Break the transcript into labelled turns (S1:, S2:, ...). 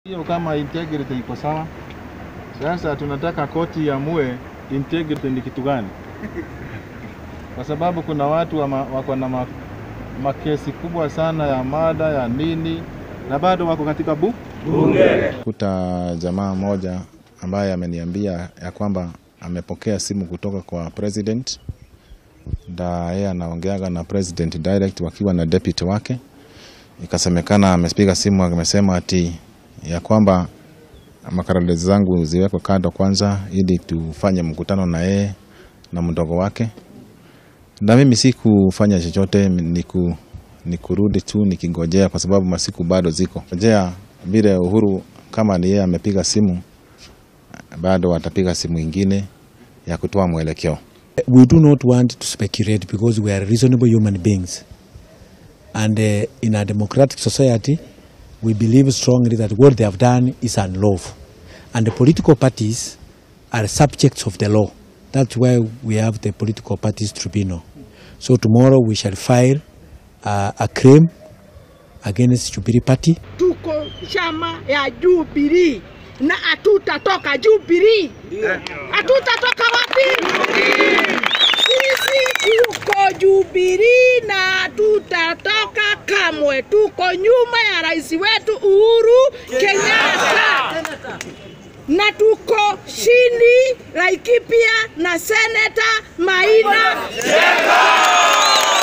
S1: Hiyo kama integrity iko sawa. Sasa tunataka koti iamue integrity ni kitu gani, kwa sababu kuna watu wama, wako na ma, makesi kubwa sana ya mada ya nini na bado wako katika bu kuta jamaa moja ambaye ameniambia ya kwamba amepokea simu kutoka kwa president na yeye anaongeaga na president direct wakiwa na deputy wake. Ikasemekana amepiga simu amesema ati ya kwamba makaratasi zangu ziwekwe kando kwanza, ili tufanye mkutano na yeye na mdogo wake. Na mimi sikufanya chochote, niku ni kurudi tu nikingojea, kwa sababu masiku bado ziko ngojea. Vile Uhuru kama ni yeye amepiga simu, bado atapiga simu ingine ya kutoa mwelekeo.
S2: We do not want to speculate because we are reasonable human beings. And uh, in a democratic society, we believe strongly that what they have done is unlawful. And the political parties are subjects of the law. That's why we have the political parties tribunal. So tomorrow we shall file uh, a claim against Jubilee Party.
S3: Tuko chama ya Jubilee na hatutatoka Jubilee. Hatutatoka wapi? Sisi tuko Jubilee na hatutatoka kamwe. Tuko nyuma ya rais wetu Uhuru Kenyatta na tuko chini Laikipia na seneta Maina